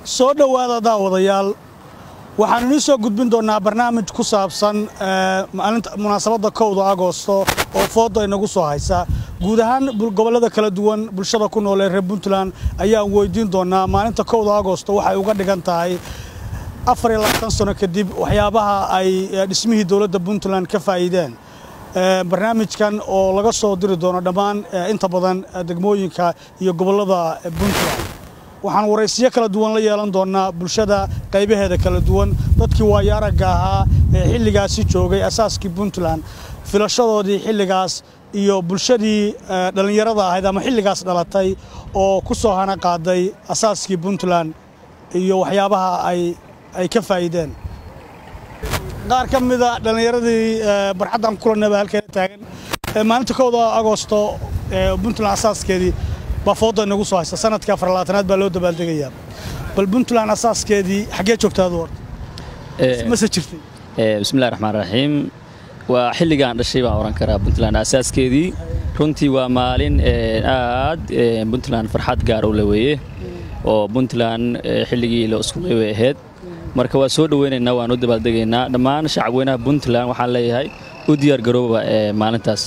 soo dhowaada daawadayaal waxaan inii soo gudbin doonnaa barnaamij ku saabsan maalinta munaasabadda kowda agoosto oo fooda inagu soo haysa guud ahaan gobollada kala duwan bulshada ku nool ee reer puntland ayaan weydiin doonnaa maalinta kowda agoosto waxay uga dhigan tahay afar iyo labaatan sano kadib waxyaabaha ay dhismihii dowladda puntland ka faa'iideen barnaamijkan oo laga soo diri doono dhammaan inta badan degmooyinka iyo gobollada puntland waxaan waraysiyo kala duwan la yeelan doonnaa bulshada qaybaheeda kala duwan dadkii waayo aragga ahaa ee xilligaasi joogay asaaskii puntland filashadoodii xilligaas iyo bulshadii dhallinyarada ahayd ama xilligaas dhalatay oo ku soo hana qaaday asaaskii puntland iyo waxyaabaha ay ka faa'iideen qaar ka mida dhallinyaradii barxaddan kulanaba halkeena taagan maalinta kowda agoosto puntland asaaskeedii baa fooda inagu soo haysta sanadkii afarlabaatanaad baa loo dabaaldegayaa bal puntland asaaskeedii xaggee joogtaadu horta mase jirtay bismillahi raxmaan raxiim waa xilligaan dhashay baan ohan karaa puntland asaaskeedii runtii waa maalin aad puntland farxad gaar u le weeye oo puntland xilligii la iskuqay way ahayd marka waa soo dhoweynaynaa waan u dabaaldegaynaa dhammaan shacabweynaha puntland waxaan leeyahay u diyaar garooba maalintaas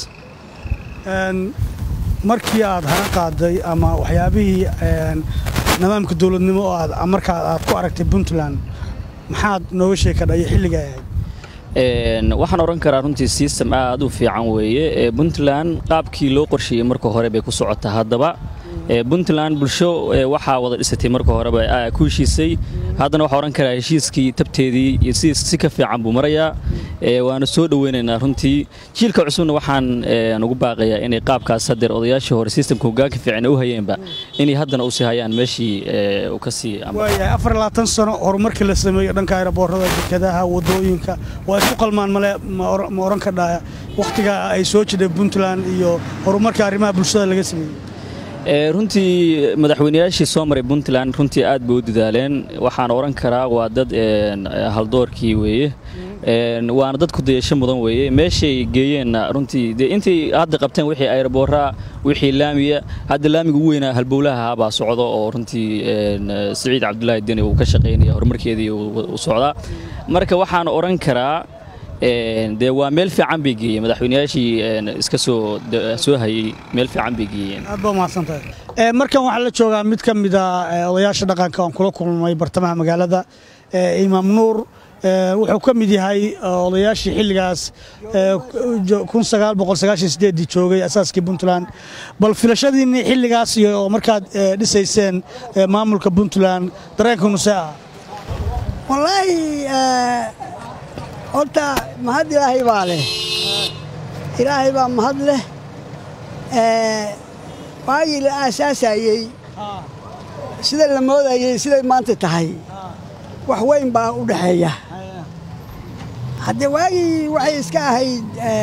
markii aad hana qaaday ama waxyaabihii nidaamka dowladnimo oo aad markaa aad ku aragtay puntland maxaad nooga sheekadhayo xilliga ahayd waxaan odhan karaa runtii sistem aad u fiican weeye puntland qaabkii loo qorsheeyey marka hore bay ku socotaa haddaba puntland bulsho waxaa wada dhisatay marka horeba ku heshiisay haddana waxaa odhan karaa heshiiskii tabteedii iyo si si ka fiican buu marayaa waana soo dhoweynaynaa runtii jiilka cusubna waxaan ugu baaqayaa inay qaabkaas hadeer odayaashii hore sistamka hogaanka fiican u hayeenba inay haddana usii hayaan meeshii u ka sii waayahay afar labaatan sano horumarkii la sameeyo dhanka aeroboorada dekadaha wadooyinka waa isku qalmaan male ma oran kadhaa wakhtiga ay soo jidhay puntland iyo horumarka arrimaha bulshada laga sameeyey runtii madaxweynayaashii soo maray puntland runtii aad bay u dadaaleen waxaan odhan karaa waa dad haldoorkii weeye waana dad ku dayasho mudan weeye meeshay geeyeenna runtii dee intay hadda qabteen wixii aeroboora wixii laamiya hadda laamiga ugu weynaa halbowlaha baa socdo oo runtii siciid cabdulaahi deni uu ka shaqaynaya horumarkeedii u socdaa marka waxaan odhan karaa dee waa meel fiican bay geeyeen madaxweynayaashii iska soo soo hayey meel fiican bay geeyeen aad baa mahadsantahay markan waxaa la joogaa mid ka mida odayaasha dhaqanka aan kula kulmay bartamaha magaalada imaam nuur wuxuu ka mid yahay odayaashii xilligaas ii joogay asaaskii puntland bal filashadiinni xilligaas iyo markaad dhisayseen maamulka puntland dareenkunuse ah wallaahi horta mahad ilaahay baa leh ilaahay baa mahad leh waagii la aasaasayey sida la moodayey siday maanta tahay wax weyn baa u dhexeeya haddee waagii waxay iska ahayd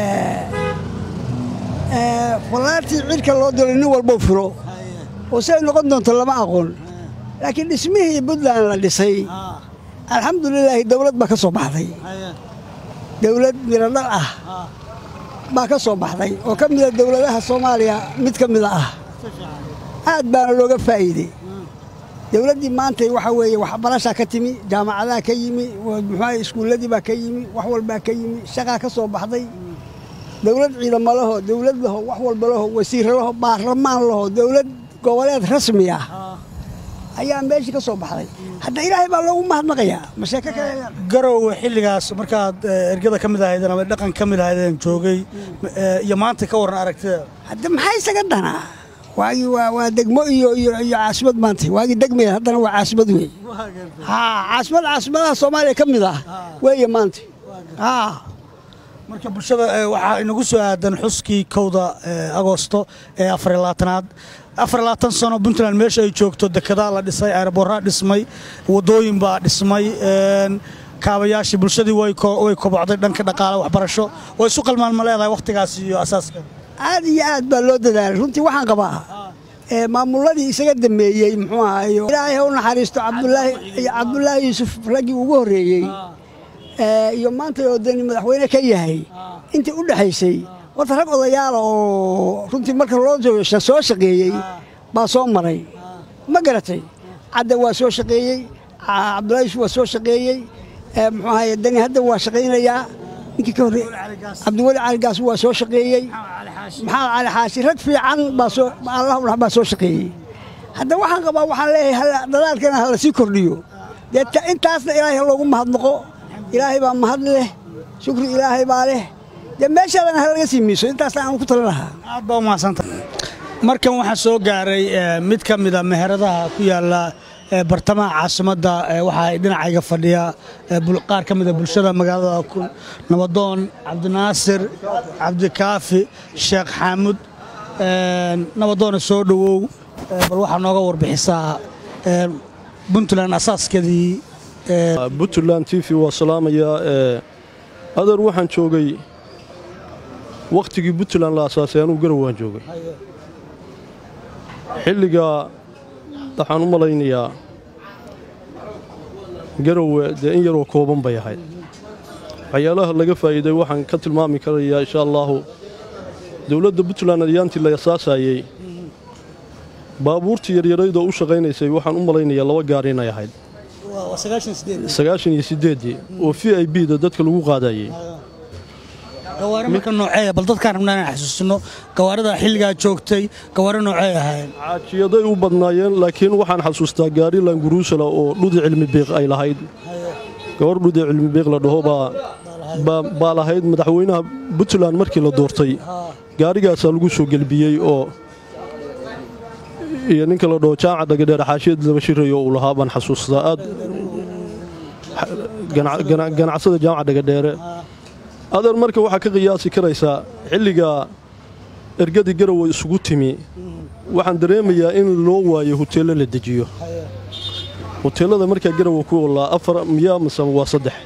fallaartii cidhka loo dilo nin walbou filo oo siday noqon doonto lama aqoon laakiin dhismihii puntland la dhisay alxamdulilaahi dawlad baa ka soo baxday dawlad miradhal ah baa ka soo baxday oo ka mida dawladaha soomaaliya mid ka mida ah aad baana looga faa'iidey dawladdii maanta waxaa weeye waxbarashaa ka timi jaamacadaha ka yimi muxuuaha iskuulladii baa ka yimi wax walbaa ka yimi shaqaa ka soo baxday dawlad ciidamo laho dawlad laho wax walba laho wasiirra laho baarlamaan laho dawlad goboleed rasmi ah ayaa meeshii ka soo baxday hadda ilaahay baa loogu mahadnaqayaa masheeko kale garowe xilligaas markaad ergada ka mid ahaydeen ama dhaqan ka mid ahaydeen joogay iyo maanta ka warran aragtida hadda maxaa isaga danaa waagii waa degmo iyo iyo caasimad maanta waagii degmaya haddana waa caasimad wey haa caasimad caasimadaha soomaaliya ka mid ah weeye maanta haa marka bulshada waxaa inagu soo aadan xuskii kowda agoosto ee afariy labaatanaad afar labaatan sano puntland meesha ay joogto dekedaa la dhisay aeroboorraa dhismay waddooyin baa dhismay kaabayaashii bulshadii way kobocday dhanka dhaqaale waxbarasho way isu qalmaan ma leedahay wakhtigaas iyo asaaska aad iyo aad baa loo dadaalay runtii waxaan qabaa maamulladii isaga dambeeyey muxuu ahayo ilaahay ha u naxariisto cabdulaahi yuusuf raggii ugu horreeyey iyo maanta oo dani madaxweyne ka yahay intii u dhexaysay horta rag odayaala oo runtii marka loo soo shaqeeyey baa soo maray ma garatay cadda waa soo shaqeeyey cabdulaahi waa soo shaqeeyey muxuu ahaye dani hadda waa shaqaynayaa ninkii ka horreeyey cabdiweli caligaas waa soo shaqeeyey maxamed cali xaashi rag fiican baa soo allah unax baa soo shaqeeyey hadda waxaan qabaa waxaan leeyahay dadaalkana hala sii kordhiyo dee intaasna ilaahay loogu mahadnaqo ilaahay baa mahad leh shukri ilaahay baa leh dee meeshaadana ha laga sii miiso intaasna aan ku talin lahaa aad baa umahadsanta markan waxaa soo gaaray mid ka mida meheradaha ku yaalla bartamaha caasimadda waxaa dhinacayga fadhiya qaar ka mida bulshada magaalada nabadoon cabdinaasir cabdikaafi sheekh xaamud nabadoona soo dhowow bal waxaa nooga warbixisaa puntland asaaskeedii puntland t v waa salaamayaa adeer waxaan joogay wakhtigii puntland la asaasay anuu garow waan joogay xilligaa waxaan u malaynayaa garowe dee in yaroo kooban bay ahayd waxyaalaha laga faa'iiday waxaan ka tilmaami karayaa insha allaahu dowladda puntland adyaantii la asaasayey baabuurtii yaryaraydoo u shaqaynaysay waxaan u malaynayaa laba gaari inay ahayd sagaashan iyo siddeeddii oo v i b da dadka lagu qaadayey gawaari marka nooceeya bal dadkaan rabnaa inaan xasuusino gawaarida xilligaa joogtay gawaari noocey ahaayeen caajiyaday u badnaayeen laakiin waxaan xasuustaa gaari languruusala oo dhudi cilmi biiq ay lahayd gabar dhudi cilmi biiq la dhaho baa lahayd madaxweynaha puntland markii la doortay gaarigaasaa lagu soo gelbiyey oo iyo ninka la dhaho jaamaca dhagadheer xaashiyad laba shirayo uu lahaa baan xasuustaa aad ganacsada jaamaca dhagadheere adeer marka waxaa ka qiyaasi karaysaa xilligaa ergadii garowe isugu timi waxaan dareemayaa in loo waayo huteello la dejiyo huteellada markaa garowe ku olaa afar miyaa mase waa saddex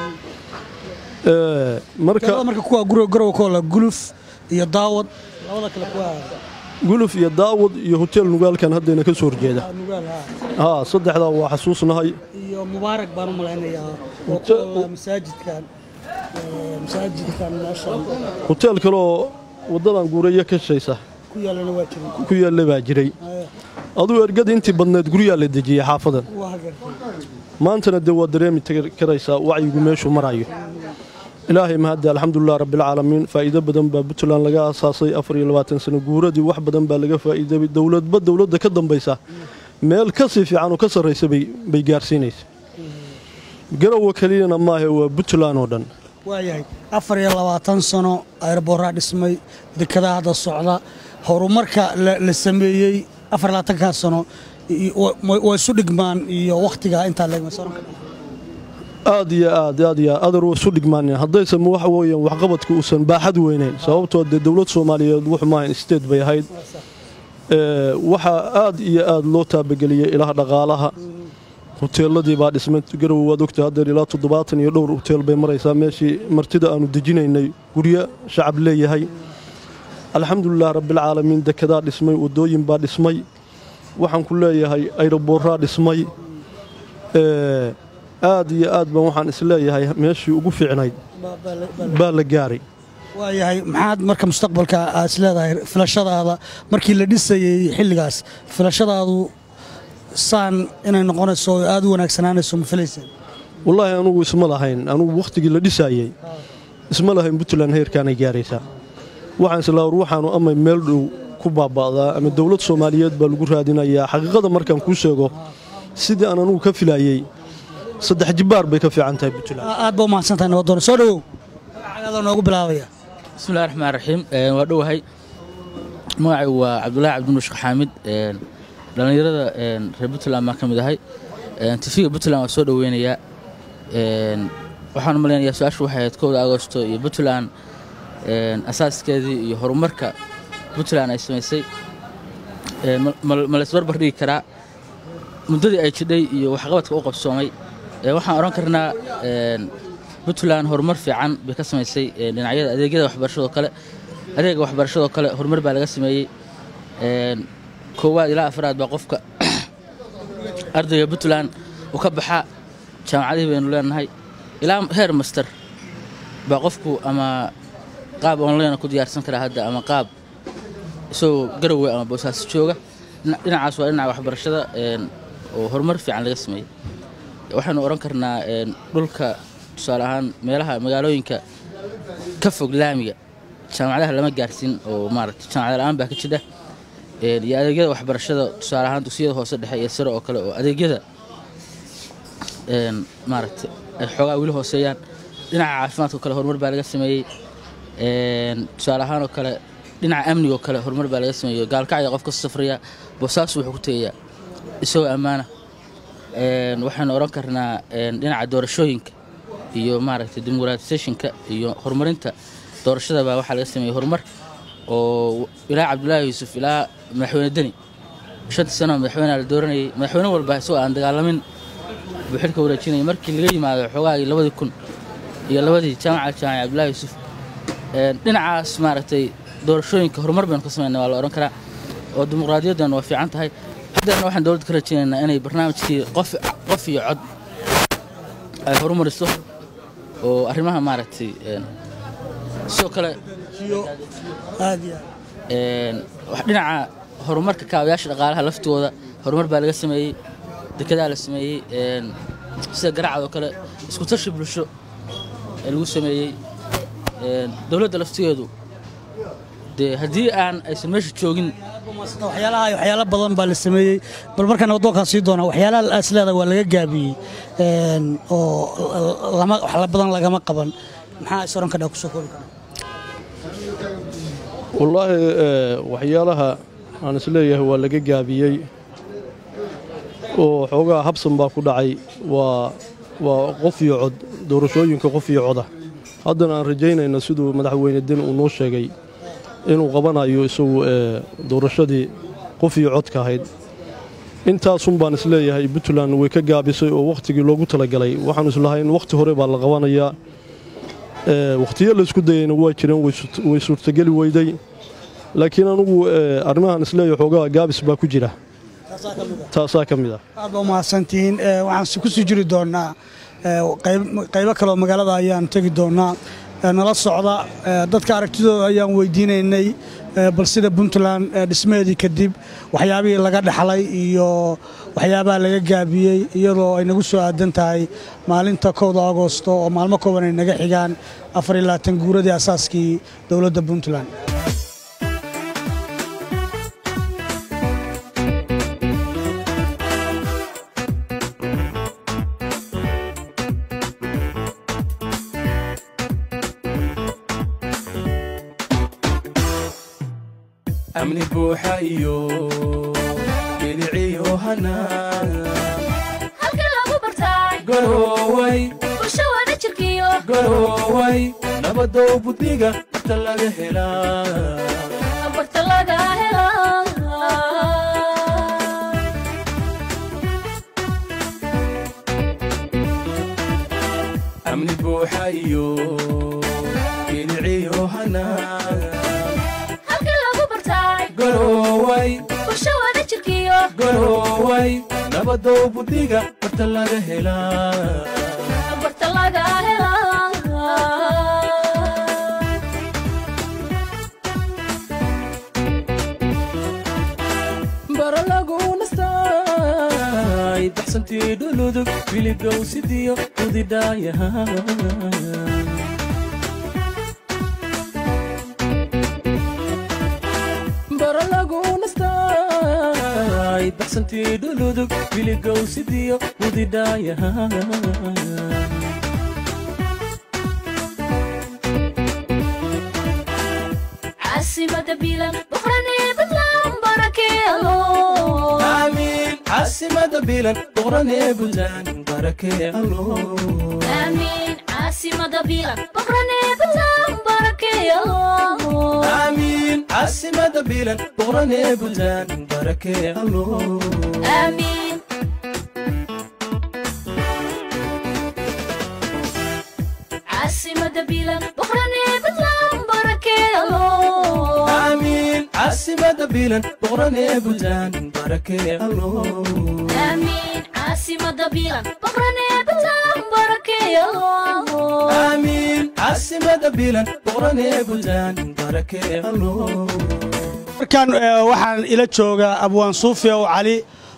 marka kuwa garowe ku olaa guluf iyo daawad labada kale kuwa guluf iyo daawad iyo huteel nugaalkan haddayna ka soo horjeeda haa saddexdaa waa xasuusnahay iyo mubaarak baan u malaynayaa oo ku olaa masaajidkan masaajidkan meeshan huteel kaleoo waddadan guuraya ka shaysa ku yaallana waa jiray ku yaalla baa jiray aduu ergada intii badneed guryaa la dejiyey xaafadan waa gartay maantana dee waa dareemi karaysaa wacyigu meeshuu marayo ilaahay mahadda alxamdulilah rabbilcaalamiin faa'iido badan baa puntland laga aasaasay afar iyo labaatan sano guuradii wax badan baa laga faa'iidabay dowladba dowladda ka dambaysa meel ka sii fiican oo ka sarraysa bay gaarsiinaysa garowa keliyana maahe waa puntland oo dhan waayahay afar iyo labaatan sano ayroboorraa dhismay dekedaa hadda socda horumarka la sameeyey afar iyo labaatankaa sano waa isu dhigmaan iyo wakhtigaa intaa leegmaysan aad iyo aad aad iyo aad adar waa isu dhigmaaneen haddaysan waxa weeyaan waxqabadka uusan baaxad weynayn sababtoo dee dowlad soomaaliyeed wuxuu maahayn isteed bay ahayd waxaa aad iyo aad loo taabageliyey ilaha dhaqaalaha huteeladii baa dhismay garowe waad ogta haddeer ilaa toddobaatan iyo dhowr huteel bay maraysaa meeshii martida aannu dejinaynay guryo shacab leeyahay alxamdulilah rabbilcaalamiin dekedaa dhismay waddooyin baa dhismay waxaan ku leeyahay ayroboorraa dhismay aad iyo aad baan waxaan isleeyahay meeshii ugu fiicnayd baa la gaaray waayahay maxaad marka mustaqbalka aad isleedahay filashadaada markii la dhisayey xilligaas filashadaadu saan inay noqonayso oo aad u wanaagsanaanayso ma filaysaan wallaahi anugu isma lahayn anugu wakhtigii la dhisaayey isma lahayn puntland heerkaanay gaaraysaa waxaan islaa war waxaanu ama meel dhow ku baaba'daa ama dowlad soomaaliyeed baa lagu raadinayaa xaqiiqada markaan kuu sheego sidii aan anugu ka filaayey saddex jibbaar bay ka fiican tahay puntland aad baa u mahadsantahay nabadoon soo dhowow magacaadaa noogu bilaabaya bismillahi raxmaan raxiim waa dhowahay magacay waa cabdulaahi cabdinuushk xaamid dhallinyarada reer puntland baan ka mid ahay tifiga puntland waa soo dhoweynayaa waxaan u malaynayaa su-aashu waxay ahayd kowda agosto iyo puntland asaaskeedii iyo horumarka puntland ay samaysay ma laysbarbar dhigi karaa muddadii ay jidhay iyo waxqabadka u qabsoomay waxaan odhan karnaa puntland horumar fiican bay ka samaysay dhinacyada adeegyada waxbarashadoo kale adeega waxbarashadoo kale horumar baa laga sameeyey koowaad ilaa afraad baa qofka ardayga puntland uu ka baxaa jaamacadihii baynu leenahay ilaa heer master baa qofku ama qaab online ku diyaarsan karaa hadda ama qaab isagoo garowe ama boosaaso jooga dhinacaas waa dhinaca waxbarashada oo horumar fiican laga sameeyey waxaanu odhan karnaa een, dhulka tusaale ahaan meelaha magaalooyinka ka fog laamiga jaamacadaha lama gaarsiin oo maaragtay jaamacad la'aan baa ka jira Een, iyo adeegyada waxbarashada tusaale ahaan dugsiyada hoose dhexe iyo sare oo kale oo adeegyada een, maaragtay ay xoogaa weli hooseeyaan dhinaca caafimaadka oo kale horumar baa laga sameeyey Een, tusaale ahaan oo kale dhinaca amniga oo kale horumar baa laga sameeyey gaalkacya qof ka safraya boosaasu wuxuu ku tegayaa isagoo ammaana Een, waxaanu odhan karnaa een, dhinaca doorashooyinka iyo maaragtay dimuqraatisationka iyo horumarinta doorashada baa waxaa laga sameeyey horumar oo ilaa cabdulaahi yuusuf ilaa madaxweyne deni shantii sano madaxweynea la dooranayay madaxweyne walba isagoo aan dagaalamin buu xilka wareejinayay markii laga yimaado xoogaagii labadii kun iyo labadii jaamaca jaamaca cabdulaahi yuusuf Een, dhinacaas maaragtay doorashooyinka horumar baynu ka sameynay waa la odhan karaa oo dimuqraadiyaddan waa fiican tahay haddana waxaan dowladda ka rajaynaynaa inay barnaamijkii qof qof iyo cod ay horumariso oo arrimaha maaragtay een, sidoo kale aad iyo aad een, wax dhinaca horumarka kaabayaasha dhaqaalaha laftooda horumar baa laga sameeyey dekedaa la sameeyey een, sida garacad oo kale isku tashi bulsho ee lagu sameeyey een, dowladda laftigeedu dee haddii aan aysan meesha joogin waxyaalaha waxyaalo badan baa la sameeyey bal markaan waddoonkaan sii doonaa waxyaalaha is leedahay waa laga gaabiyey een, oo lama wax la badan lagama qaban maxaa is oran kadhaa kusoo koobi karaa wallaahi ee, waxyaalaha aan isleeyahay waa laga gaabiyey oo xoogaa habsan baa ku dhacay waa waa qof iyo cod doorashooyinka qof iyo coda haddana aan rajaynayna siduu madaxweyne den uu noo sheegay inuu qabanayo isagu ee, doorashadii qof iyo codka ahayd intaasun baan isleeyahay puntland way ka gaabisay oo wakhtigii loogu talagalay waxaanu islahayn wakhti hore baa la qabanayaa ee, wakhtiyo laysku dayayna waa jireen way surt- way suurtageli weyday laakiin anugu ee, arrimahan isleeyahay xoogaa gaabis baa ku jira taasaa ka mid ah aad baa umahadsantihiin Ee, waxaan si- kusii jiri doonaa ee, qayb- qaybo kale oo magaalada ayaan tegi doonaa Ee, nala socda ee, dadka aragtidooda ayaan weydiinaynay ee, bal sida puntland ee, dhismaheedii kadib waxyaabihii laga dhaxlay iyo waxyaabaha laga gaabiyey iyadoo ay nagu soo aadan tahay maalinta kowda agoosto oo maalmo kooban ay naga xigaan afar iyo labaatan guuradii asaaskii dowladda puntland amni buuxa iyo biliciyo hanaan halka lagu bartaay garooway bulsho wada jirkiyo garooway nabadow buddiga barta laga helaa barta laga helaa amni buuxa iyo biliciyo hanaan halka lagu bartaay garooway bulsho wada jirkiyo garooway nabadow buddiga barta laga helaa barta laga helaa bara lagu nastaay baxsantii dhuludug biligow sidiyo udidhaayaha bara lagu nastaay baxsantii dhuludug biligow sidiyo udidhaayaha caasimada bilan boqranee badlaan barakeelo aamiin caasimada bilan boqranee buntland barakee allo aamiin caasimada bilan boqranee badlaan barakeelo aamiin caasimada bilan boqranee buntland barakee allo aamiin caasimada bilan boqranee badlaan barakeelo aamiin caasimada bilan boqranee buntland barakee allo aamiin caasimada bilan boqranee badlaan barakeelo aamiin caasimada bilan boqranee buntland barakee allo markaan ee, waxaan ila joogaa abwaan suufi ow cali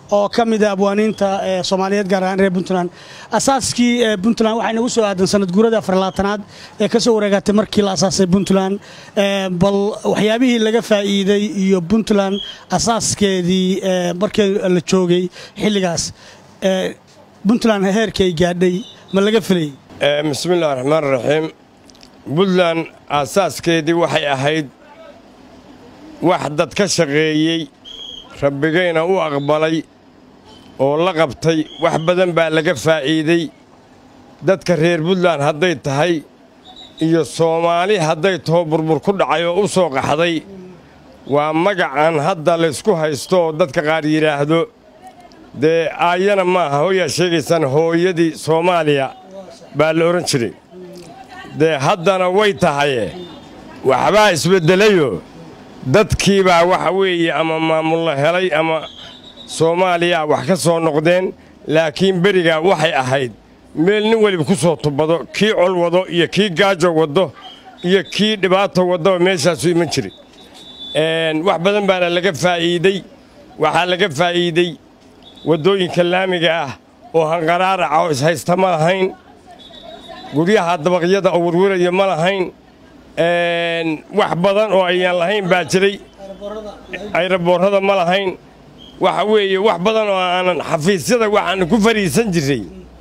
oo ka mid a abwaaniinta ee soomaaliyeed gaar ahaan reer puntland asaaskii ee puntland waxay nagu soo aadan sanad guurada afarlaatanaad ee ka soo wareegatay markii la asaasay puntland Ee, bal waxyaabihii laga faa'iiday iyo puntland asaaskeedii ee, markii la joogay xilligaas ee, puntland heerkay gaadhay ma laga filayay Eh, bismillahi raxmaan raxiim puntland aasaaskeedii waxay ahayd wax dad ka shaqeeyey rabbigayna u aqbalay oo la qabtay wax badan baa laga faa'iiday dadka reer puntland hadday tahay iyo soomaali hadday taho burbur ku dhacay oo u soo qaxday waa magacan hadda laysku haysto oo dadka qaar yidhaahdo dee aayana maaha hooyaa sheegaysaan hooyadii soomaaliya baa la odhan jiray dee haddana way tahaye waxbaa isbeddelayoo dadkiibaa waxa weeye ama maamulla helay ama soomaaliya wax ka soo noqdeen laakiin berigaa waxay ahayd meel nin weliba ku soo tubado kii col wado iyo kii gaajo waddo iyo kii dhibaato waddaba meeshaasu iman jiray Een, wax badan baana laga faa'iiday waxaa laga faa'iiday waddooyinka laamiga ah oo hanqaraaraca oo ishaysta ma lahayn guryaha dabaqyada oo werweraya ma lahayn Een, wax badan oo ayaan lahayn baa jiray ayraboorrada ma lahayn waxa weeye wax badan oo aanan xafiisyada waxaan ku fadhiisan jiray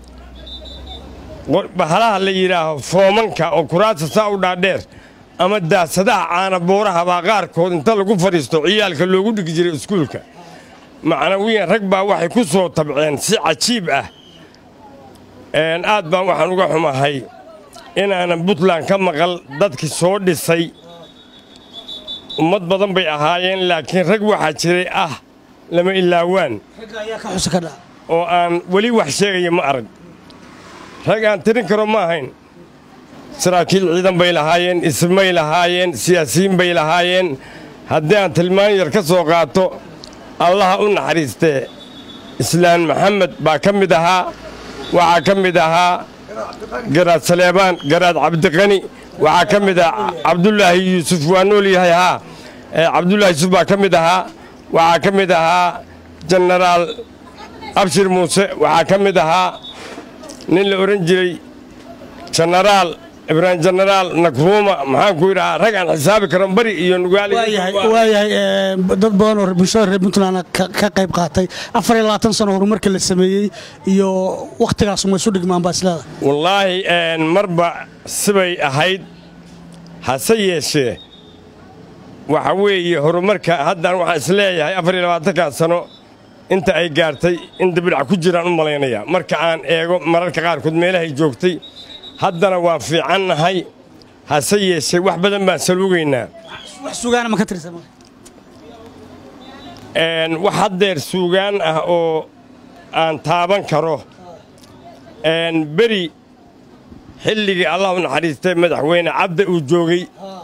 qor- bahalaha la yidhaaho foomanka oo kuraasta saa u dhaadheer ama daasadaha caana booraha baa qaarkood inta lagu fadhiisto ciyaalka loogu dhigi jiray iskuulka macnawiyan rag baa waxay ku soo tabceen si cajiib ah Een, aad baan waxaan uga xumahay inaanan puntland ka maqal dadkii soo dhisay ummad badan bay ahaayeen laakiin rag waxaa jiray ah lama ilaawaan ragga ayaa ka xusa ka dhaca oo aan weli wax sheegaya ma arag rag aan tirin karo ma ahayn saraakiil ciidan bay lahaayeen ismay lahaayeen siyaasiyiin bay lahaayeen haddii aan tilmaan yar ka soo qaato allaha u naxariistee islaan maxamed baa ka mid ahaa waxaa ka mid ahaa garaad saleebaan garaad cabdiqani waxaa ka mid ah cabdulaahi yuusuf waa nool yahay haa Eh, cabdulaahi yuusuf baa ka mid ahaa waxaa ka mid ahaa jenaraal abshir muuse waxaa ka mid ahaa nin la odhan jiray jenaraal ibraahim jenaraal nakruuma maxaan ku yidhahaa rag aan xisaabi karan bari iyo nugaali waayahay waayahay ee, dad badan oo bulshada reer puntland ka ka qayb qaatay afar iyo labaatan sano horumarka la sameeyey iyo wakhtigaas ma isu dhigmaan baa isleeda wallaahi een, marba sibay ahayd hase yeeshee waxa weeye horumarka haddaan waxaan isleeyahay afar iyo labaatankaa sano inta ay gaartay in dibidhac ku jiraan u malaynaya marka aan eego mararka qaarkood meelahay joogtay haddana waan fiicannahay hase yeeshee wax badan baan saluugaynaa wax sugaana ma ka tirsan Een, wax haddeer suugaan ah oo aan taaban karo Een, beri xilligii allah u naxariistay madaxweyne cabda uu joogay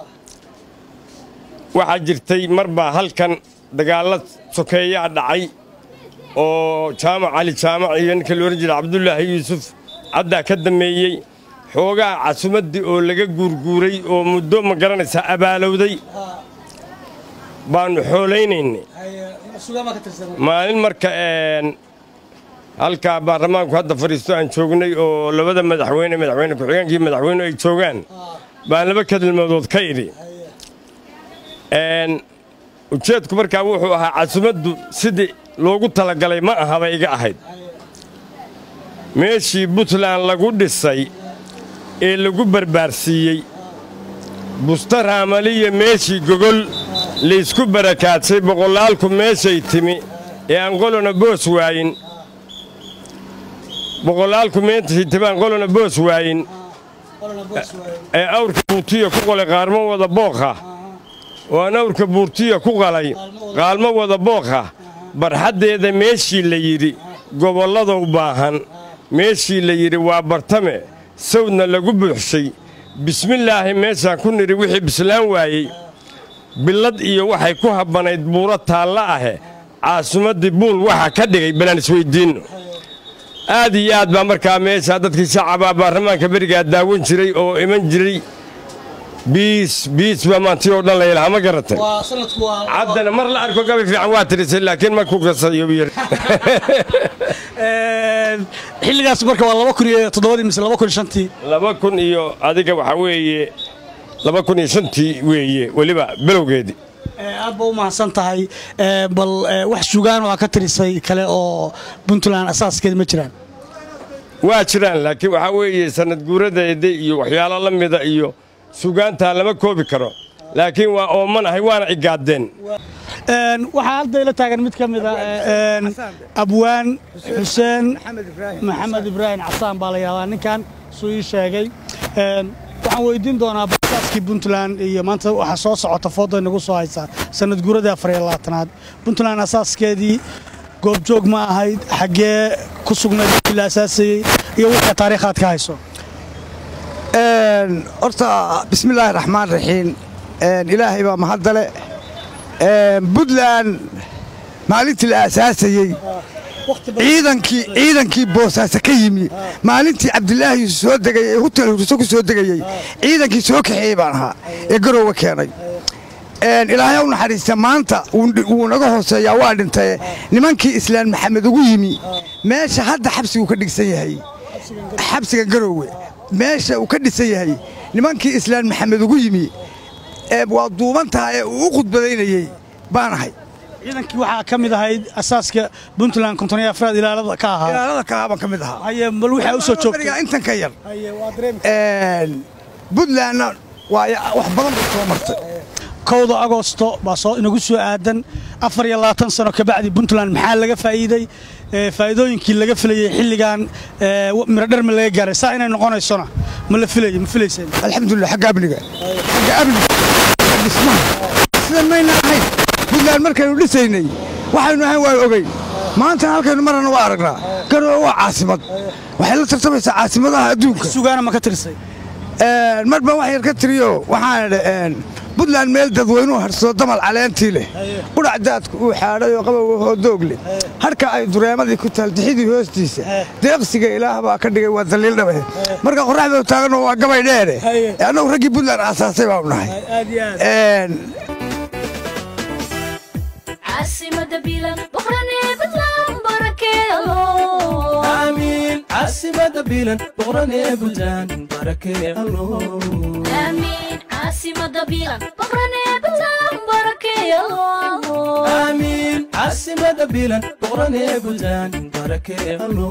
waxaa jirtay mar baa halkan dagaalla sokeeyaa dhacay oo jaamac cali jaamac iyo ninka la odhan jiray cabdulaahi yuusuf cabdaa ka dameeyey xoogaa casumaddii oo laga guurguuray oo muddo ma garanaysaa abaalowday baannu xoolaynayna maalin marka een, halkaa baarlamaanku hadda fadhiisto aan joognay oo labada madaxweyne madaxweyne ku-xigeenkii madaxweyne ay joogaan baan laba kadilmadood ka idhi Een, ujeedku markaa wuxuu ahaa casumaddu sidii loogu talagalay ma aha bay iga ahayd meeshii puntland lagu dhisay ee lagu barbaarsiiyey busta raamaliya meeshii gogol laysku barakaadsay boqolaalku meeshay timi ee aan qolona boos waayin boqolaalku meeshay timi aan qolona boos waayin ee awrka buurtiya ku qolay qaarmo wada bookha oo aan awrka buurtiya ku qalay qaalmo wada bookha barxaddeeda meeshii la yidhi gobolladow baahan meeshii la yidhi waa bartame sawdna lagu buuxshay bismillaahi meeshaan ku nidhi wixii bislaan waayey billad iyo waxay ku habbanayd buuro taalla ahe caasimaddii buul waxa ka dhigay balaan isweyddiinno aad iyo aad baa markaa meeshaa dadkii shacabaa baarlamaanka berigaa daawan jiray oo iman jiray biis biis baa maantii oo dhan la yidhaha ma garatay waa sanadku waa caddana mar la arko gabi fiican waa tirisay laakiin ma ku kasayo yir Een, xilligaas marka waa laba kun iyo toddobadii mise laba kun iyo shantii laba kun iyo adiga waxaa weeye laba kun iyo shantii weeye weliba bilowgeedii Ee, aad ba u mahadsan tahay Ee, bal ee, wax sugaan waa ka tirisay kale oo puntland asaaskeeda ma jiraan waa jiraan laakiin waxaa weeye sanad guuradeeda iyo waxyaalo la mida iyo sugaantaa lama koobi karo laakiin waa oomanahay waana cigaadeen Een, waxaa hadda ila taagan mid ka mid a een, abwaan xuseen maxamed ibraahim casaan baa la yidhahdaa ninkan suu ii sheegay Een, waxaan weydiin doonaa basaaskii puntland iyo maanta waxaa soo socota foodo inagu soo haysaa sanad guuradii afar iyo labaatanaad puntland asaaskeedii goobjoog ma ahayd xaggee ku sugnayd markii la asaasayey iyo wixii taariikhaad ka hayso Een, horta bismillaahi raxmaan raxiim Een, ilaahay baa mahadale Een, puntland maalintii la aasaasayey ciidankii ciidankii boosaaso ka yimi maalintii cabdilaahi soo degay ee hutel hurso ku soo degayey ciidankii soo kaxeeyey baan ahaa ee garoowe keenay Een, ilaahay ha u naxariista maanta wuu dhi- wuu naga hooseeyaa waa dhintay nimankii islaan maxamed ugu yimi meesha hadda xabsigu ka dhigsan yahay xabsiga garoowe meesha uu ka dhisan yahay nimankii islaan maxamed ugu yimi ee waa duuban tahay ee uu u khudbadaynayey baan ahay ciidankii waxaa ka mid ahayd asaaska puntland konton iyo afraad ilaalada ka ahaa ilaalada kalaa baan ka mid ahaa haye bal waxaa u soo joogtay berigaa intan ka yar haye waa dareemi Een, puntlandna waa ya- wax badan bay soo martay kowda agosto baa soo inagu soo aadan afar iyo labaatan sano kabacdi puntland maxaa laga faa'iiday Ee, faa'iidooyinkii laga filayey xilligan ee, wa- miro dhar ma laga gaaray saa inay noqonaysona ma la filayo ma filayseen alxamdulilah xagga amniga xagga amniga xagga dhismaha sidan mayna ahayn puntland markaynu dhisaynay waxaynu ahayn waa ogeyn maantana halkaynu marana waa aragnaa garoowe waa caasimad waxay la tartamaysaa caasimadaha adduunka sugaana ma ka tirisay Een, mar baan wax yar ka tiriyo waxaan idhi een, puntland meel dadweynuhu harsado damal caleentii leh qudhac daadku uu xaadhay oo qabow oo doog leh harka ay dureemadii ku taal dixidii hoostiisa deeqsiga ilaah baa ka dhigay waa daliil dhabe marka qorraxda taaganoo waa gabay dheere ee annagu raggii puntland aasaasay baanu nahay aad iyo aad Een, caasimada bilan boqranee badlaan barakeelo aamiin caasimada bilan boqranee buntland barakee allo aamiin caasimada bilan boqranee badlaan barakeelo aamiin caasimada bilan boqranee buntland barakee allo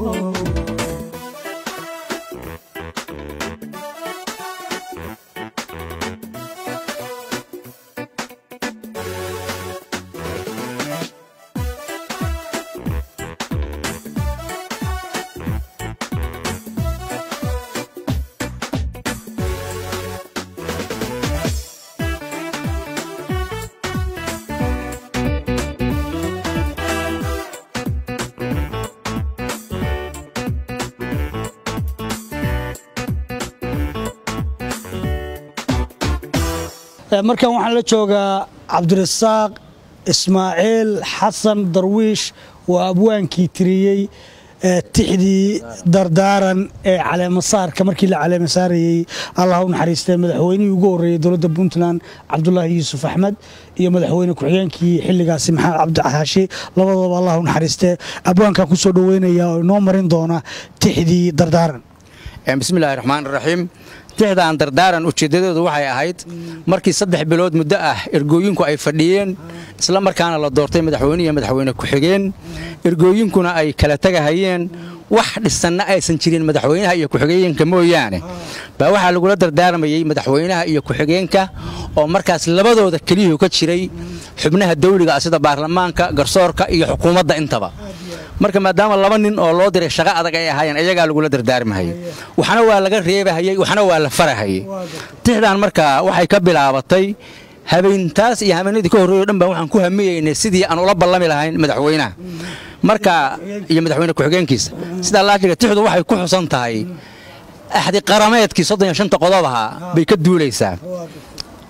Ee, markan waxaan la joogaa cabdirasaaq ismaaciil xasan darwiish waa abwaankii tiriyey ee, tixdii dardaaran ee caleemasaarka markii la caleemasaarayey allah u naxariistay madaxweynihii ugu horreeyey dowladda puntland cabdulaahi yuusuf axmed iyo madaxweyne ku-xigeenkii xilligaasi maxamed cabdixaashi labadooba allah u naxariistee abwaankan ku soo dhoweynaya oo inoo marin doona tixdii dardaaran bismillahi raxmaan raxiim tixdaan dardaaran ujeeddadoodu waxay ahayd markii saddex bilood muddo ah ergooyinku ay fadhiyeen isla markaana la doortay madaxweyne iyo madaxweyne ku-xigeen ergooyinkuna ay kala tegahayeen wax dhisanna aysan jirin madaxweynaha iyo ku-xigeenka mooyaane baa waxaa lagula dardaarmayey madaxweynaha iyo ku-xigeenka oo markaas labadooda keliyuhu ka jiray xubnaha dawliga ah sida baarlamaanka garsoorka iyo xukuumadda intaba marka maadaama laba nin oo loo diray shaqo adag ay ahaayeen iyagaa lagula dardaarmahayay waxna waa laga reebahayey waxna waa la farahayey tixdan marka waxay ka bilaabatay habeentaas iyo habeenadii ka horreeyo dhan baan waxaan ku hamiyeynay sidii aan ula ballami lahayn madaxweynaha marka iyo madaxweyne ku-xigeenkiisa sidaa laakiga tixdu waxay ku xusan tahay axdi qarameedkii soddon iyo shanta qodob ahaa bay ka duulaysaa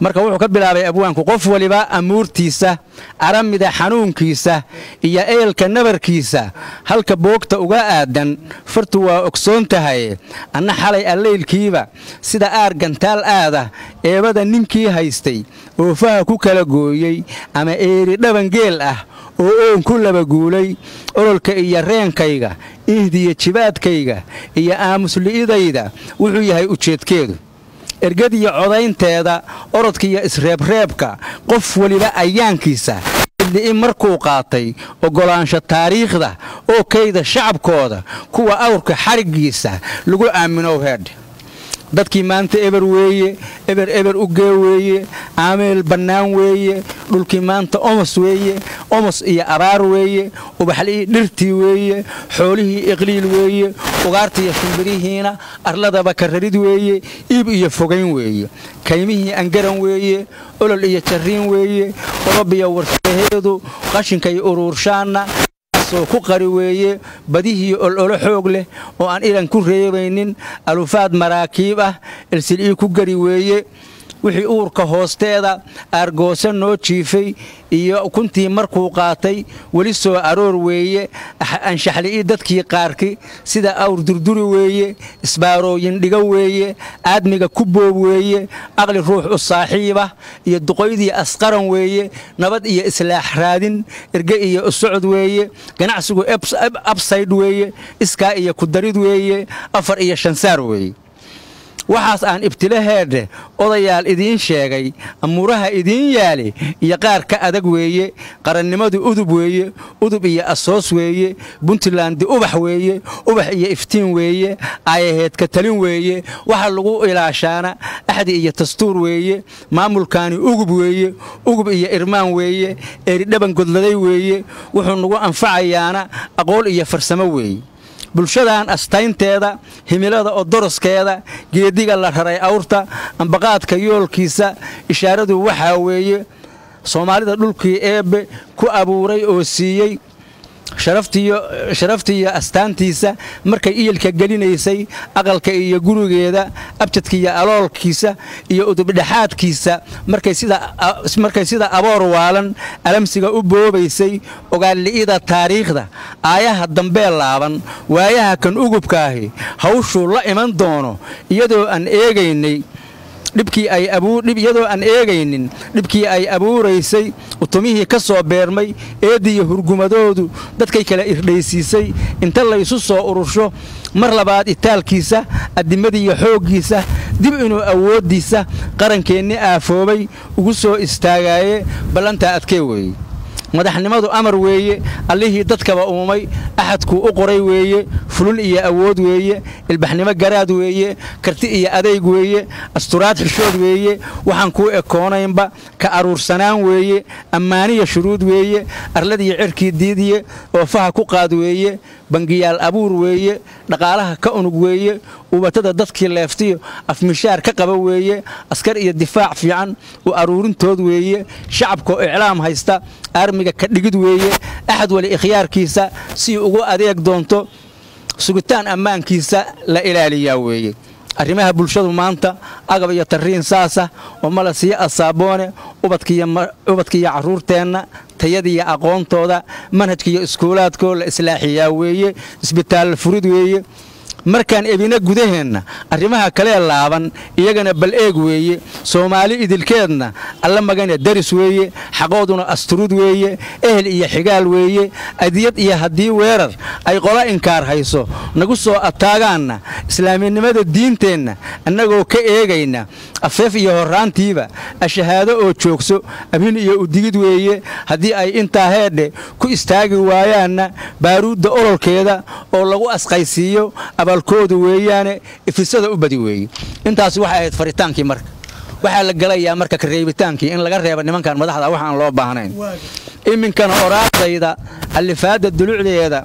marka wuxuu ka bilaabay abwaanku qof waliba amuurtiisa aramida xanuunkiisa iyo eelka nabarkiisa halka boogta uga aadan fartu waa ogsoon tahay anna xalay allaylkiiba sida aar gantaal aada eebada ninkii haystay oofaha ku kala gooyey ama eeri dhabangeel ah oo oon ku laba guulay ololka iyo reenkayga ihdiyo jibaadkayga iyo aamusli'idayda wuxuu yahay ujeedkeedu ergadiyo codaynteeda orodkiiyo isreebreebka qof weliba ayaankiisa idli'i markuu qaatay oggolaansho taariikhda oo kayda shacabkooda kuwa awrka xariggiisa lagu aaminow heedh dadkii maanta eber weeye eber eber u gee weeye aameel bannaan weeye dhulkii maanta omos weeye omos iyo abaar weeye ubaxli'ii dhirtii weeye xoolihii iqliil weeye ugaartiiyo shimbirihiina arladaba kararid weeye iib iyo fogayn weeye kaymihii angaran weeye olol iyo jarriin weeye orobiyo warsaheedu qashinkay uruurshaanna oo ku qari weeye badihii ololo xoog leh oo aan ilan ku reebaynin alufaad maraakiib ah ilsil'ii ku gari weeye wixii uurka hoosteeda aargoosa noo jiifay iyo kuntii markuu qaatay weli soo aroor weeye anshaxli'ii dadkii qaarki sida awr durduri weeye isbaarooyin dhiga weeye aadmiga ku boob weeye aqli ruux u saaxiibah iyo duqoydii asqaran weeye nabad iyo islaax raadin erge iyo usocod weeye ganacsigu absayd weeye iskaa iyo kudarid weeye afar iyo shansaar weeye waxaas aan ibtilaheedhe odayaal idiin sheegay amuuraha idiin yaali iyo qaar ka adag weeye qarannimadu udub weeye udub iyo asoos weeye buntlandi ubax weeye ubax iyo iftiin weeye aayaheedka talin weeye waxa lagu ilaashaana axdi iyo dastuur weeye maamulkaani ugub weeye ugub iyo irmaan weeye eridhaban godladay weeye wuxuu nagu anfacayaana aqool iyo farsamo weeye bulshadan astaynteeda himilada odoroskeeda geediga la raray awrta ambaqaadka yoolkiisa ishaaradu waxaa weeye soomaalida dhulkii eebbe ku abuuray oo siiyey sharaftiiyo astaantiisa markay iyilka gelinaysay aqalka iyo gurigeeda abjadka iyo aloolkiisa iyo udubdhexaadkiisa markay sida aboor waalan alamsiga u boobaysay ogaalli'ida taariikhda aayaha dambee laaban waayaha kan ugubkaahi hawshuu la iman doono iyadoo aan eegaynay iyadoo aan eegaynin dhibkii ay abuuraysay utumihii ka soo beermay eeddiiyo hurgumadoodu dadkay kala irdhaysiisay inta laysu soo urursho mar labaad itaalkiisa addimadiiyo xooggiisa dib inuu awooddiisa qarankeenni aafoobay ugu soo istaagaaye ballantaa adkee weeye madaxnimadu amar weeye allihii dadkaba uumay axadkuu u qoray weeye fulun iyo awood weeye ilbaxnimo garaad weeye karti iyo adayg weeye asturaad xishood weeye waxaan kuu ekoonaynba ka aruursanaan weeye ammaaniya shuruud weeye arladiyo cirkii diidiye oofaha ku qaad weeye bangiyaal abuur weeye dhaqaalaha ka unug weeye ubatada dadkii leeftiyo afmishaar ka qaba weeye askar iyo difaac fiican u aruurintood weeye shacabkaoo iclaam haysta armiga ka dhigid weeye axad wali ikhyaarkiisa si ugu adeeg doonto sugitaan ammaankiisa la ilaaliyaa weeye arrimaha bulshadu maanta agab iyo tarriin saasa oo mala siyo asaaboone ubadkiiyo carruurteenna tayadiiyo aqoontooda manhajkiiyo iskuulaadkoo la islaaxiyaa weeye isbitaalla furid weeye markaan ebina gudaheenna arrimaha kalee laaban iyagana bal eeg weeye soomaali idilkeedna alla magana daris weeye xaqooduna asturud weeye ehel iyo xigaal weeye adiyad iyo haddii weerar ay qola inkaar hayso nagu soo ataagaanna islaaminimada diinteenna annagoo ka eegayna afeef iyo horraantiiba ashahaado oo joogso abhin iyo udigid weeye haddii ay intaa heedhe ku istaagi waayaanna baaruudda ololkeeda oo lagu asqaysiiyo abaalkoodu weeyaane ifisada u badi weeye intaas waxay ahayd faritaankii marka waxaa la gelayaa marka kareebitaankii in laga reeba nimankan madaxda waxaan loo baahnayn iminkana oraadayda allifaadda dulucdeeda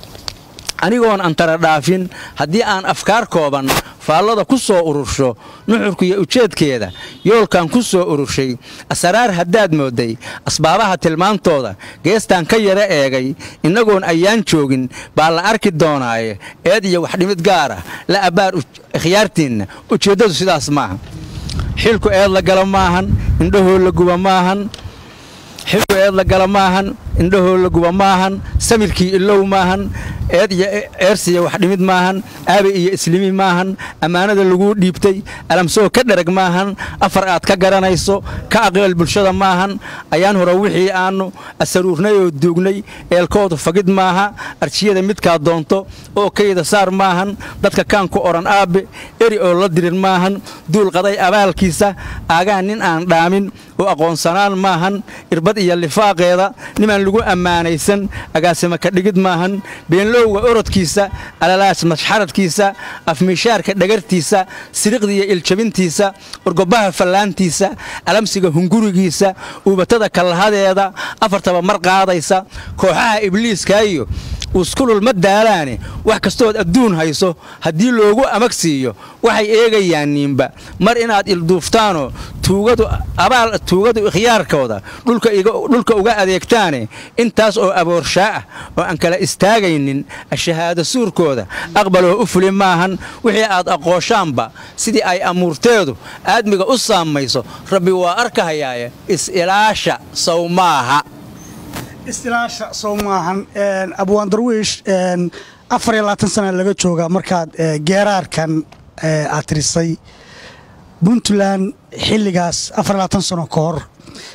anigoon antara dhaafin haddii aan afkaar kooban faallada ku soo urursho nuxurka iyo ujeedkeeda yoolkan ku soo ururshay asraar haddaad moodday asbaabaha tilmaantooda geestaan ka yara eegay innagoon ayaan joogin baa la arki doonaaye eed iyo waxdhimid gaara la abbaar ikhyaartiinna ujeeddadu sidaas maaha xilku eed la gala maahan indhahoo la guba maahan xilku eed la gala maahan indhahoo la guba maahan samirkii ilow maahan eed iyo eersiya wax dhimid maahan aabe iyo islimi maahan ammaanada laguu dhiibtay alamsoo ka dherag maahan afar aad ka garanayso ka aqbal bulshada maahan ayaan hore wixii aannu asaruurnay oo duugnay eelkoodu fagid maaha arjiyada midkaa doonto oo kayda saar maahan dadka kaan ku odhan aabbe eri oo la dirin maahan duul qaday abaalkiisa aagaan nin aan dhaamin oo aqoonsanaan maahan irbad iyo lifaaqeeda nimaan lagu ammaanaysan agaasima ka dhigid maahan beenlowga orodkiisa alalaas mashxaradkiisa afmiishaarka dhagartiisa siriqda iyo iljabintiisa urgobaha fallaantiisa alamsiga hungurigiisa uubatada kallahadeeda afartaba mar qaadaysa kooxaha ibliiskaiyo uskulul ma daalaane wax kastood adduun hayso haddii loogu amag siiyo waxay eegayaan niinba mar inaad ilduuftaanoo tuugadu ikhyaarkooda dhulka uga adeegtaane intaas oo aboorshaa ah oo aan kala istaagaynin ashahaado suurkooda aqbaloo u fuli maahan wixii aad aqooshaanba sidii ay amuurteedu aadmiga u saamayso rabbi waa arkahayaaye is-ilaasha sow maaha istilaasha sow maahan abwaan darwiish afar iyo labaatan sana laga jooga markaad geeraarkan aad tirisay puntland xilligaas afar labaatan sano ka hor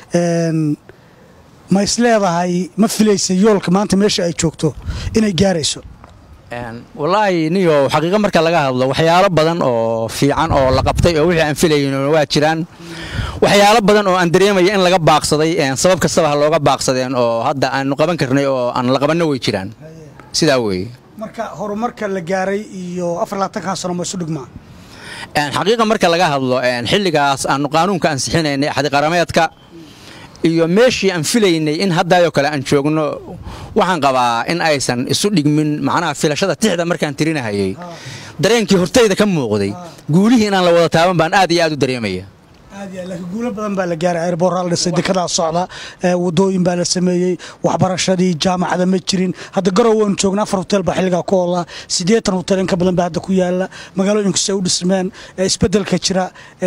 ma is leedahay ma filaysa yoolka maanta meesha ay joogto inay gaarayso wallaahi niyo xaqiiqa marka laga hadlo waxyaalo badan oo fiican oo la qabtay oo wixii aan filayn waa jiraan waxyaalo badan oo aan dareemaya in laga baaqsaday sabab kastaba ha looga baaqsadeen oo hadda aanu qaban karnay oo aan la qabanno way jiraan sidaa weeye marka horumarka la gaaray iyo afar labaatankan sano ma isu dhigmaa xaqiiqa marka laga hadlo xilligaas aanu qaanuunka ansixinaynay axdiqarameedka iyo meeshii aan filaynay in haddaayoo kale aan joogno waxaan qabaa in aysan isu dhigmin macnaha filashada tixda markaan tirinahayay dareenkii hortayda ka muuqday guulihii inaan la wada taaban baan aad iyo aad u dareemaya laakiin guulo badan baa la gaaray airboorraa la dhisay dekedaa socda wadooyin baa la sameeyey waxbarashadii jaamacada ma jirin hadda garow waynu joogna afar hotel baa xilligaa ku oola siddeetan hotel in ka badan baa hadda ku yaala magaalooyinku se u dhismeen isbeddelka jira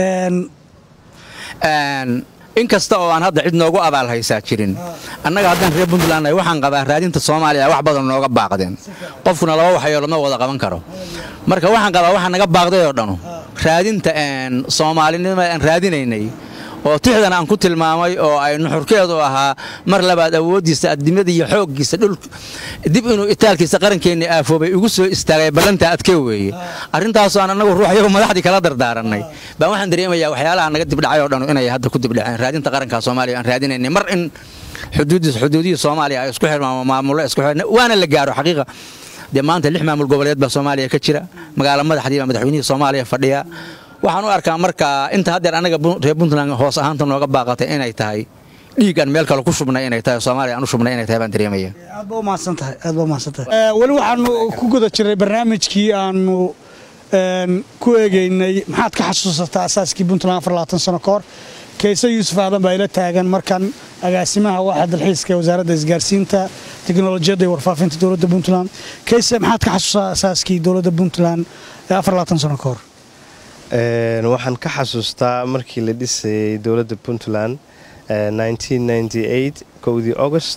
in kasta oo aan hadda cid noogu abaal haysaa jirin annaga haddaan reer puntland nahay waxaan qabaa raadinta soomaaliya wax badan nooga baaqdeen qofkuna laba waxyoolad ma wada qaban karo marka waxaan qabaa waxaa naga baaqday oo dhanu raadinta soomaalinimada aan raadinaynay oo tixdan aan ku tilmaamay oo ay nuxurkeedu ahaa mar labaad awooddiisa adimada iyo xooggiisa dhul dib inuu itaalkiisa qarankeenni aafoobay ugu soo istaagay ballantaa adkee weeye arrintaasoo aan annagu ruuxyagu madaxdii kala dardaarannay baan waxaan dareemayaa waxyaalaha naga dibdhacay oo dhanu inay hadda ku dibdhaceen raadinta qaranka soomaaliya aan raadinaynay mar in xuduudihii soomaaliya ay isku xirmaan maamulo isku xirn waana la gaaro xaqiiqa dee maanta lix maamul goboleed baa soomaaliya ka jira magaalo madaxdii baa madaxweynihii soomaaliya fadhiya waxaan u arkaa marka inta haddeer annaga reer puntland hoos ahaanta nooga baaqatay inay tahay dhiig aan meel kale ku shubnay inay tahay soomaaliya aan u shubnay inay tahay baan dareemaya aad ba umahadsan tahay aad ba umahadsan tahay weli waxaanu ku guda jiray barnaamijkii aanu ku eegeynay maxaad ka xasuusataa asaaskii puntland afar labaatan sano ka hor kayse yuusuf aadan baa ila taagan markan agaasimaha waaxa dalxiiska ee wasaaradda isgaarsiinta teknolojiyadda iyo warfaafinta dowladda puntland kayse maxaad ka xasuusataa asaaskii dowladda puntland ee afar labaatan sano ka hor waxaan ka xasuustaa markii la dhisayay dowladda puntland kowdii august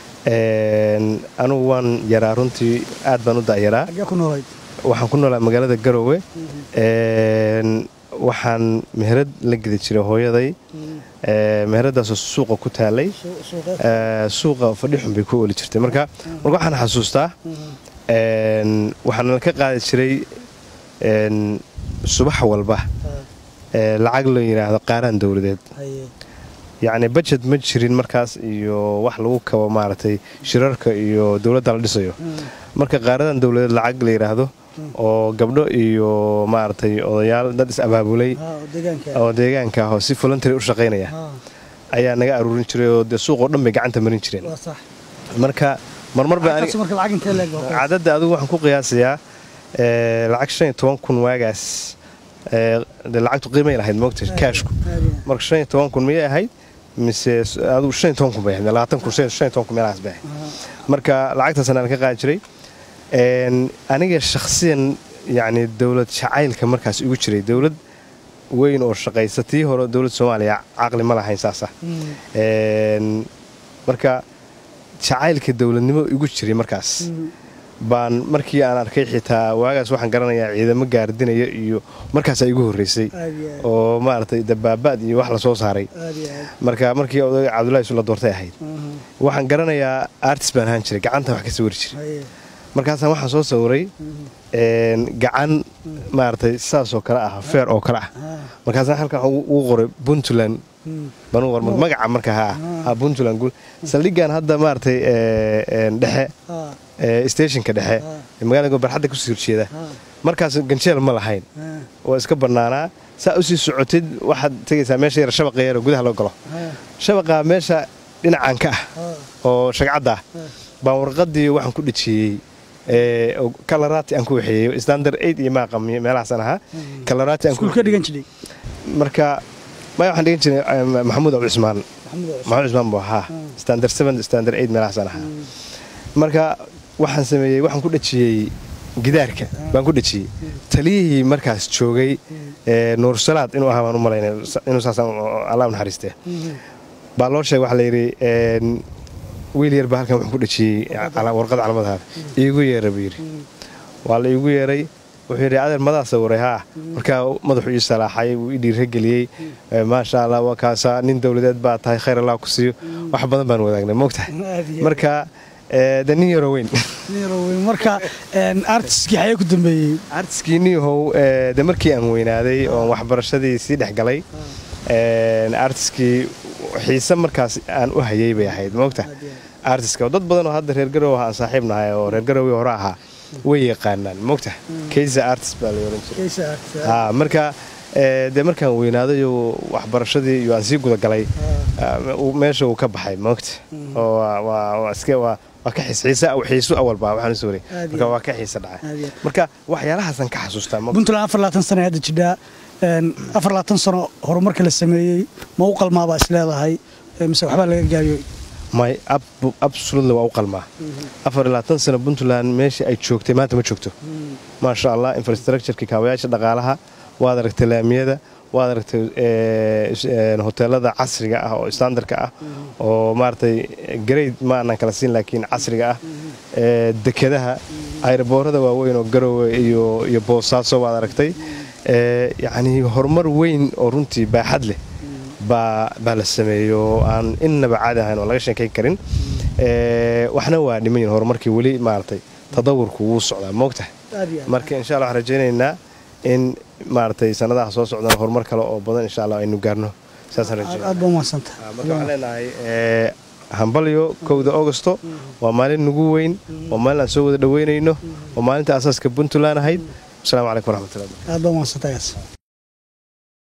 anugu waan yaraa runtii aad baan u da'yaraa waxaan ku noolaa magaalada garowe waxaan meherad la gedi jiray hooyaday meheradaasoo suuqa ku taalay suuqa fadhixun bay ku oli jirtay marka marka waxaan xasuustaa waxaana ka qaadi jiray subax walba lacag loo yidhaahdo qaaraan dowladeed yacni bajet ma jirin markaas iyo wax lagu kabo maaragtay shirarka iyo dowladda la dhisayo marka qaaradan dowladeed lacag la yidhaahdo oo gabdho iyo maaragtay odayaal dad is abaabulay oo deegaanka ah oo si voluntary u shaqaynaya ayaa naga aruurin jiray oo dee suuqoo dhan bay gacanta marin jireen marka marmar cadadda adigu waxaan ku qiyaasayaa lacag shan iyo toban kun waagaas lacagtu qiimay lahayd moogta kaashku marka shan iyo toban kun miyay ahayd mise adigu shan iyo toban kun bay ahayd labaatan kun shan iyo toban kun meelahaas bay ahayd marka lacagtaasna aan ka qaadi jiray aniga shakhsiyan yacni dowlad jacaylka markaas igu jiray dowlad weyn oo shaqaysa tii hore dowladda soomaaliya caqli ma lahayn saasa Een, marka jacaylka dowladnimo igu jiray markaas baan markii aan arkay xitaa waagaas waxaan garanayaa ciidamo gaardinaya iyo markaasaa igu horreysay oo maaragtay dabaabaad iyo wax la soo saaray marka markii odayga cabdullahi isu la doortay ahayd waxaan garanayaa artist baan ahaan jiray gacanta wax ka sawiri jiray markaasaan waxaan soo sawiray een, gacan maaragtay sidaasoo kale ah feer oo kale ah markaasaan halkan waxaan ugu qoray puntland baan ugu qoray magaca marka ha ha puntland guul saldhiggan hadda maaragtay ee, een, dhexe ee, stationka dhexe ee magaalada barxadda kusii horjeeda markaas ganjeel ma lahayn waa iska bannaanaa saa usii socotid waxaad tegaysaa meesha yar shabaqa yar oo gudaha loo galo shabaqa meesha dhinacan ka ah oo shagcadda ah baan warqadii waxaan ku dhejiyey ee, oo kalaraati aan ku waxeeyey standard aid iyo maaqamiyo meelahaasaan ahaa kalaraati aan ku iskuul ka dhigan jiray marka maya waxaan dhigan jiray eh, maxamuud abu cismaan maxamuud cismaan buu ahaa standard seven standard eight meelahaasaan ahaa marka waxaan sameeyey waxaan ku dhejiyey gidaarka baan ku dhejiyey taliyihii markaas joogay ee, nuur salaad inuu ahaa baan u malaynay inuu saasaan allah u naxariistee baa loo sheegay waxaa la yidhi een, wiil yar baa halkan wuxuu ku dhejiyey cala- warqad calamadaada iigu yeera buu yidhi waa la iigu yeeray wuxuu yidhi adeer madaa sawiray haa markaa madaxuu ii salaaxay wuu ii dhiirageliyey Eh, maasha allah waa kaasaa nin dowladeed baa tahay khayr allah ku siiyo wax badan baan wadaagnay moogtahay marka eh, de nin yaroo weyn marka een, artistkii xayee ku dambeeyey artiskii niyahow eh, de markii aan weynaaday oon waxbarashadii sii dhex galay een, artiskii xiise markaas aan u hayay bay ahayd moogta artiska dad badan oo hadda reer garow aan saaxiib nahay oo reer garowii hore ahaa way yaqaanaan moogta kaysa artist baa la oran jiray Ha, marka eh, dee markaan weynaaday oo waxbarashadii iyo aan sii gudagalay ah, uu- meesha uu ka baxay moogta oo waa- waa waa iska waa waa ka xiis xiise xiisu awalba waxaan u sooray Aad iyo marka aad. waa ka xiise dhacay Aad iyo aad. marka waxyaalahaasaan ka xasuustaa moogta puntland afar labaatan sano hadda jidhaa een, afar labaatan sano horumarka la sameeyey ma u qalmaabaa is leedahay ee, mise waxbaa laga gaariyo may ab- absolutely waa u qalmaa afar iyo labaatan sano puntland meeshii ay joogtay maanta ma joogto maasha allah infrastructureki kaabayaasha dhaqaalaha waad aragtay laamiyada waad aragtay eh, is- eh, hoteelada casriga ah oo standardka ah oo maaragtay grade ma aanan kala siin laakiin casriga ah eh, dekedaha ayraboorada waaweyn oo garowe iyo iyo boosaaso waad aragtay Eh, yacni horumar weyn oo runtii baaxad leh baa baa la sameeyo oo aan innaba caadi ahayn oo laga sheekayn karin Eh, waxna waa dhiman yihin horumarkii weli maaragtay tadawurku wuu socdaa moogtahay marka insha allah waxaan rajaynaynaa in maaragtay sanadaha soo socdana horumar kale oo badan insha allah aynu gaarno saasaan rajaynaa aad baa umahadsanta marka waxaan leenahay eh, hambalyo kowda augusto waa maalin nagu weyn waa maalin aan soo wada dhoweynayno waa maalinta asaaska puntland ahayd asalaamu calaykum waraxmatullahi aad baa umahadsanta